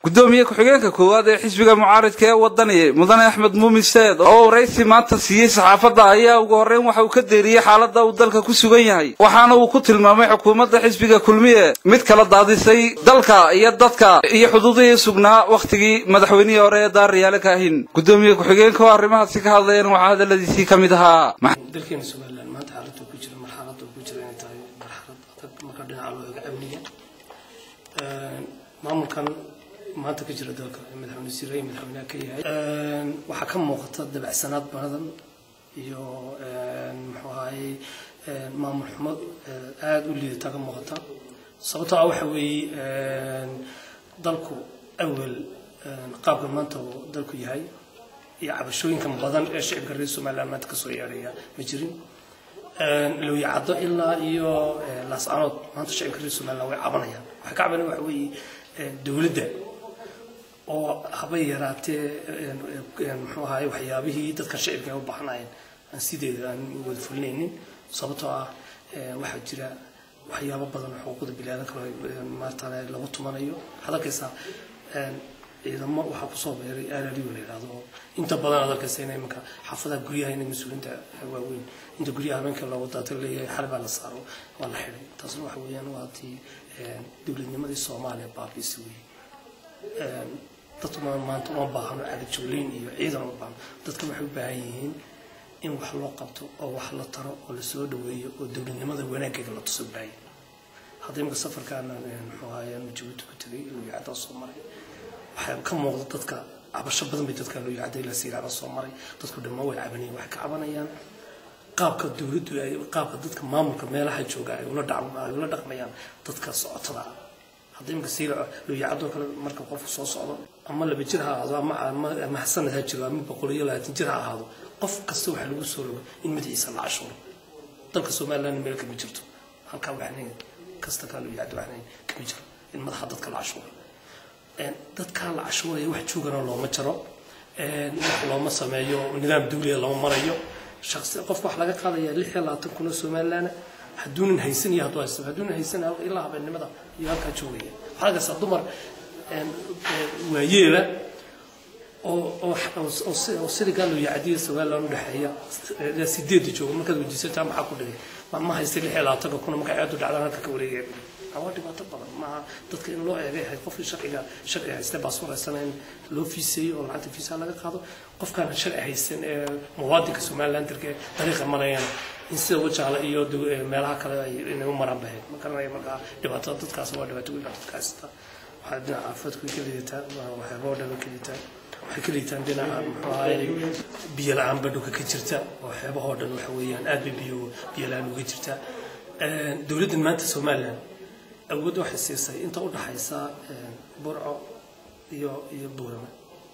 gudoomiye ku-xigeenka koowaad ee xisbiga mucaaridka ee wadani mudane axmed muumin seed oo waraysi maanta siiyey saxaafadda ayaa ugu horreyn waxa uu ka deeriyey xaaladda uu dalka ku sugan yahay waxaana uu ku tilmaamay xukuumadda xisbiga kulmiye mid kala daadisay dalka iyo dadka iyo xuduudihii sugnaa wakhtigii madaxweynihii hore ee daaryaale kaahin gudoomiye ku-xigeenka oo arrimahaasi ka hadlayeen waxaa hadaladiisii ka mid ahaa dalkeena somalilan maanta xaaladda ku jira marxaladda ku jira inay tahay marxalad adag marka dhinaca loo eego amniga maamulkan maanta ka jira dalka madaxweyne sirey madaxweynaha ka yahay waxaa ka muuqata dabacsanaad badan iyo muxuu ahaye maamul xumo aada u liidata ka muuqata sababtoo ah waxa weeye dalku awel qaabka maanta uu dalku yahay iyo cabashooyinkan badan ee shicibka reer somaliland maanta kasoo yeedhaya ma jirin looyacaddo ilaa iyo laascanood maanta shicibka reer somaliland way cabanayaan waxay ka cabanaya waxa weeye dowladda oo haba yaraatee muxuu ahaye waxyaabihii dadka shicibka ay u baahnayeen aan sideeda aan wada fulinaynin sababtoo ah waxaa jira waxyaabo badan oo xuquuqda bilaadanka maartaan lagu tumanayo waxaad arkaysaa ciidamo waxaa kusoo beeray alaliyo la yidhahdo oo inta badan aad arkaysa inay imanka xaafadaha guryaha inay mas-uuliyiinta waaweyn inta guryaha habeenka loogu daata leeyahay xal baa la saaro waa la xidhay taasna waxa weeyaan waa tii dowladnimadii soomaaliya baabiisi weeye dadku maanta uma baahno cagajugleyn iyo ciidan uma baahno dadka waxay u baahan yihiin in wax loo qabto oo wax la taro oo lasoo dhaweeyo oo dowladnimada wanaaggeega la tuso baaya hadda imika safarkaana muxuu ahaye jabuuti ku tegay looyacada soo maray waxaa ka muuqda dadka cabasho badan bay dadka looyacada ilaa siiraana soo maray dadku dhammaan way cabanayaan waxay ka cabanayaan qaabka dowladdu ay qaabka dadka maamulka meelaha jooga ay ula ay ula dhaqmayaan dadka socotada ah hadda imika siira looyacadoo kale marka qofku soo socdo ama laba jir ha ahaado ama ama sanad ha jiro ama boqol iyo labaatan jir ha ahaado qof kasta waxaa lagu soo rogo in madaxiisa la cashuuro dalka somaliland meel kama jirto halkaa waxnayn kasta kaa looyacdo waxnayn kama jiro in madaxa dadka la cashuuro dadkaa la cashuuraya wax joogana looma jaro wax looma sameeyo nidaam dawliya lama marayo shaqsi qofka wax laga qaadaya lix iyo labaatan kun oo somaliland hadduunan haysan iyo hadduu haysan hadduunan haysan ilaa habeennimada iyo halkaa joogaya waxaa arkaysaa dumar waayeela oo siligaa loo yacadiyo somaliland u dhexeeya sideedda jooga markaad weydiisataa maxaa ku dhigay ma haysta lix iyo labaatanka kuna markay aadu dhacdaan halka ka wareegaya waa dhibaato badan maaha dadka in loo eegay ahayd qofkii sharciga sharci haysta baasfoor haystana in loo fiiseeyo oo lacagta fiisaha laga qaado qofkaan sharci haysan ee muwaadinka somaliland dalka dariiqa marayaan in sida wajaala iyo meelaha kale ay inay u maraan bahayd ma garanaya markaa dhibaatada dadkaas waa dhibaato weyn dadka haysta waxaa dhinaca caafimaadku ka liidataa waxyaaba oo dhan ka liidataa waxay ka liitaan dhinaca muxuu ahaye biyo la-aan ba dhulka ka jirta oo xeebahoo dhan waxa weeyaan aad bay biyo biyo la-aan uga jirta dowladdan maanta somaliland awood waxay siisay inta u dhaxaysa burco iyo iyo buurama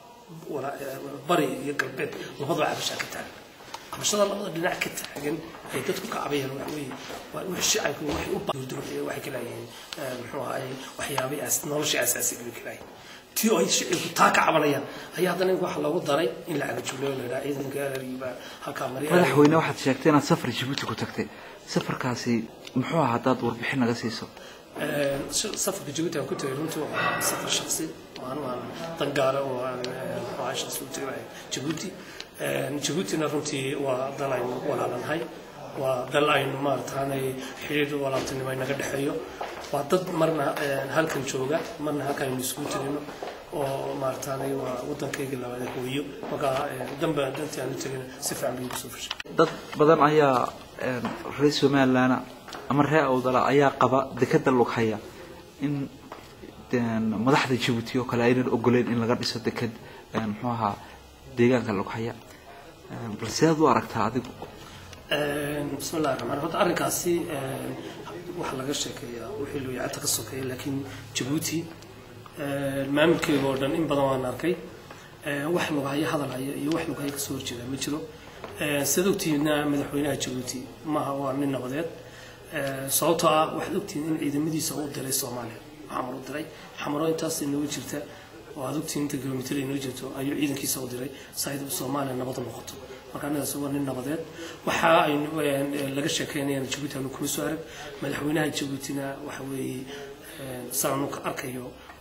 bari iyo galbeed labadaba cabashaa ka taagan cabashada labada dhinac ka taagan ay dadku ka cabayaan waxa weeye waa wix shacabku waxay u baadurduruxaya waxay ka laayihiin muxuu ahaye waxyaabay nolosha asaasiga bay ka laayihiin tii oo ay shicibku taa ka cabanayaan ayaa haddana waxa loogu daray in la cagajuuleyo la yidhaha ciidanka alariba halkaa mariya madaxweyne waxaad sheegtay inaad safar jabuuti ku tagtay safarkaasi muxuu ahaa haddaad warbixin naga siiso safarka jabuuti aan ku tagay runtii waa safar shaksi aan aan dan gaara oo aan muxuu shaksi u tagay jabuuti jabuutina runtii waa dal aynu walaalanahay waa dal aynu maarataanay xiriir walaaltinimo inaga dhexeeyo waa dad marna halkan jooga marna halkan aynu isugu tegino oo maarataanay waa waddankayga labaad hooyo markaa danba dantii aanu tegin si fiican bay igu soo fashay dad badan ayaa reer somaliland ama reer awdala ayaa qaba dekeda lughaya in madaxda jabuuti oo kale aynan ogoleyn in laga dhiso deked muxuu ahaa deegaanka lughaya bal sidaad u aragtaa adigu bismi llahi raxmaan horta arrinkaasi waxaa laga sheekeeyaa wixii looyacata ka sokeeya laakiin jabuuti maamulkeega oo dhan in badan waan arkay wax lughaya hadal haya iyo wax lughaya kasoo horjeeda ma jiro sidaad ogtihiina madaxweynaha jabuuti maaha waa nin nabadeed sababtoo ah waxaad ogtihiin in ciidamadiisa uu diray soomaaliya xamar u diray xamaro intaas inooga jirta oo aad ogtihiin inta kilomitr inoo jirto ayuu ciidankiisa u diray si ay soomaaliya nabad noqoto marka anigaas waa nin nabadeed waxa aynu laga sheekeynayaan jabuuti aanu kuma soo arag madaxweynaha jabuutina waxa weeye saanu ka arkayo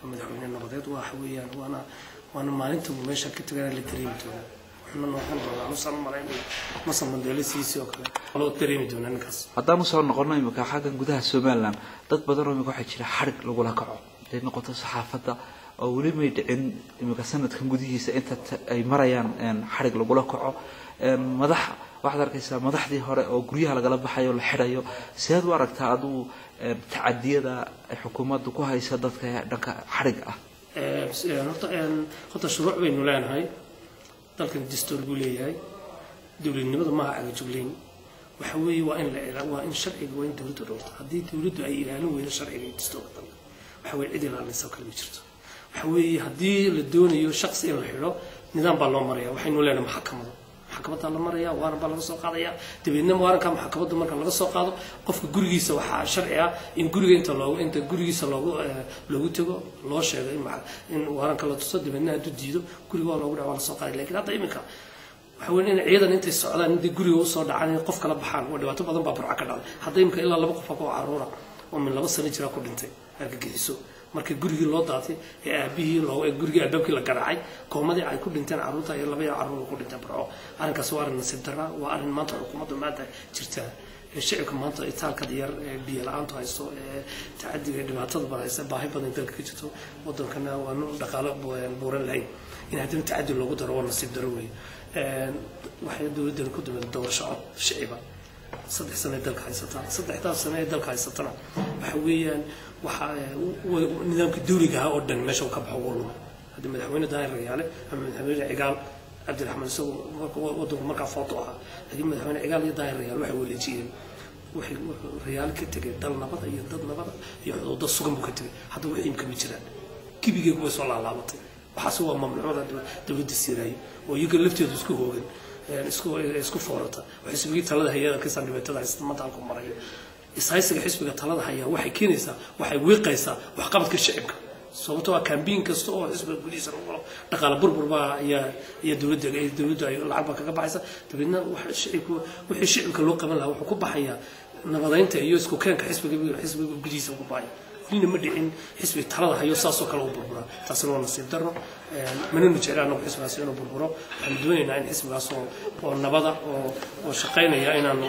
waa madaxweyne nabadeed waxa weeyaan waana waana maalinta uu meesha ka tagana la dareemi doonaa waxna noqon doonaa anusan malaynaya masa mandeele siisi oo kale loo dareemi doonaa ninkaas haddaanu soo noqono imika xaggan gudaha somalilan dad badan oo imika waxaa jira xadhig lagula kaco haday noqoto saxaafadda oo weli may dhicin imika sanadkan gudihiisa inta ay marayaan xadhig lagula kaco madax waxaad arkaysaa madaxdii hore oo guryaha lagala baxayo la xidhayo sideed u aragtaa adigu tacadiyada ay xukuumaddu ku haysa dadka dhanka xadhig ah horta horta shuruuc baynu leenahay dalkan dastuur buu leeyahay dowladnimada maaha cagajugleyn waxa weeye waa in la waa in sharciga waa in dowladdu dhowrto haddii dowladdu ay ilaalin weydo sharciga iyo dastuurka dalka waxa weye cid ilaalinaysa kale ma jirto waxa weeye haddii la doonayo shaqsi in la xidho nidaam baa loo maraya waxaynu leenahay maxkamado maxkamadaa la maraya waaran baa laga soo qaadaya dabeedna waaranka maxkamadda marka laga soo qaado qofka gurigiisa waxaa sharci ah in guriga inta loogu inta gurigiisa loogu loogu tago loo sheego in in waaranka la tuso dabeedna hadduu diido guriga waa loogu dhaca waa lasoo qaaday lakin hadda iminka waxa weyn in ciidan intay socdaan intay guriga usoo dhacaan in qof kala baxaan waa dhibaato badan baa burca ka dhacday hadda iminka ilaa laba qof oo caruura oo min laba sano jira ku dhintay argagixiso markii gurigii loo daatay ee aabihii loo ee gurigii albaabkii la garaacay koomadii ay ku dhinteen carruurta iyo laba carruur ku dhinteen barco arrinkaas waa arrin nasiib darra waa arrin maanta xukuumadda maanta jirta shicibka maanta itaalka yar ee biyo la-aantu hayso ee tacadiga ee dhibaatada badan haysa baahi badan dalka ka jirto wadankana waanu dhaqaalo buuran lahayn in haddana tacadi loogu daro waa nasiib darro weeye waxay dowladdani ku dumeen doorasho cod shiciba saddex sano ee dalka haysataa saddexdaas sano ee dalka haysatana waxa weeyaan waxa nidaamka dawliga ahaa oo dhan meesha uu ka baxo wuu lumay haddii madaxweyne daahir rayaale ama madaxweyne cigaal cabdiraxmaan isagu wadanku markaa footo ahaa laakiin madaxweyne cigaal iyo daahir rayaal waxay waleejiyeen waxay rayaal ka tegay dal nabada iyo dad nabada iyo xuduudo sugan buu ka tegay hadda wixii imkama jiraan gibigeegu way soo laalaabatay waxaase waa mamnuucda dowladda siiraayo oo iyaga lafteedu isku hoogan isku isku foorata waxay xisbigii talada hayada kasaan dhibaatada haysta maanta halku marayo ishaysiga xisbiga talada haya waxay keenaysaa waxay wiiqaysaa waxqabadka shicibka sababtoo ah kambiin kasta oo xisbiga gudihiisa lagu galo dhaqaale burbur baa ayaa iyo dowladda dowladdu ay lacag baa kaga baxaysa dabeedna waxa shicibku wixii shicibka loo qaban lahaa wuxuu ku baxayaa nabadeynta iyo isku keenka xisbiga xisbiga gudihiisa ku baxaya welina ma dhicin xisbi talada hayo saasoo kale u burburaa taasina waa nasiib darro mananu jecla anagu xisbigaas inuu burburo waxaanu doonaynaa in xisbigaas oo oo nabada oo oo shaqaynaya inaanu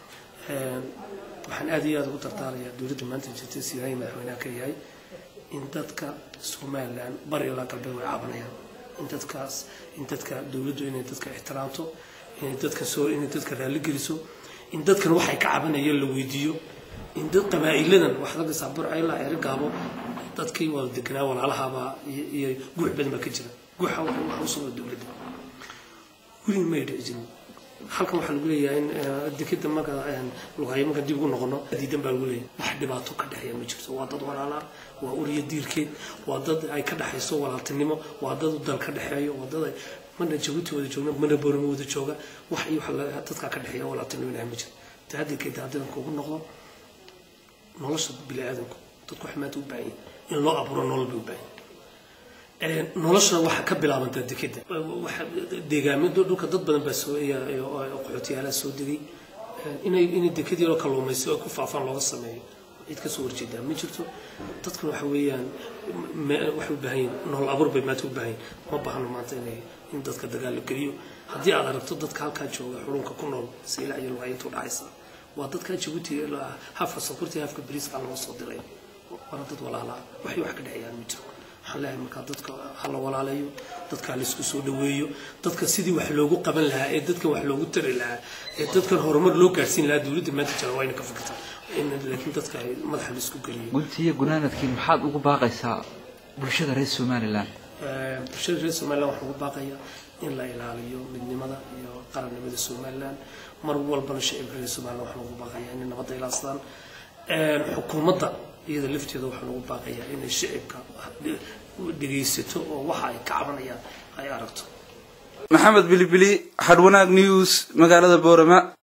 waxaan aad iyo aad ugu dardaarayaa dowladda maanta jirta siiraayi madaxweynaha ka yahay in dadka somaliland bari ilaa galbeed way caabanayaan in dadkaas in dadka dowladdu inay dadka ixtiraamto inay dadka soo inay dadka raalli geliso in dadkan waxay ka cabanayaan la weydiiyo in dad qabaa'iladan waxaad arkaysaa burca ilaa eri gaabo dadkii wada deganaa walaalahabaa iyo guux badan baa ka jira guuxa waxa usoo dowladda weli may dhici jirin halkan waxaa lagu leeyahay in dekeda marka lugayo marka dib ugu noqono diidan baa lagu leeyahay wax dhibaato ka dhexeeya ma jirto waa dad walaalaa waa uriya diirkeed waa dad ay ka dhexayso walaaltinimo waa dad dal ka dhexeeyo waa dad ay mana jabuuti wada joogna mana boorama wada jooga wax iyo wax dadkaa ka dhexeeya walaaltinimo ilahay ma jiro tahadilkeeda haddaan kugu noqdo nolosha biniaadanku dadku waxay maanta u baahan yihin in loo abuuro nolol bay u baahan yihin noloshana waxaa ka bilaabantaa dekeda deegaamyo dhulka dad badan baa soo qaxootiyaalaha soo degay inay inay dekadii loo kalluumayso oo ku faafaan looga sameeyo cid ka soo horjeedaa ma jirto dadkuna waxa weeyaan waxay u baahan yihin nolol abuur bay maanta u baahan yihin ma baahno maanta inay in dadka dagaal la geliyo haddii aad aragto dadka halkaa jooga xulunka ku nool saylac iyo lugaayintu dhacaysa waa dadka jabuuti hafka sokortii hafka bariiska loo soo diray waana dad walaalaa waxay wax ka dhexeeyaan ma jiro waxaan leeyahay markaa dadka ha la walaalayo dadka ha laisku soo dhaweeyo dadka sidii wax loogu qaban lahaa ee dadkan wax loogu tari lahaa ee dadkan horumar loo gaarsiin lahaa dowladda maanta jira waa ina ka fikirtaa laakiin dadka ay madaxa laisku geliyo guntiiyo gunaanadkii maxaad ugu baaqaysaa bulshada reer somaliland bulshada reer somaliland waxaan ugu baaqayaa in la ilaaliyo midnimada iyo qarannimada somaliland mar walbana shicibka reer somaliland waxaan ugu baaqayaa inay nabadda ilaastaan xukuumadda iyada lafteeda waxaan ugu baaqayaa inay shicibka dhegaysato oo waxa ay ka cabanayaan ay aragto maxamed bilibili hadwanaag news magaalada boorama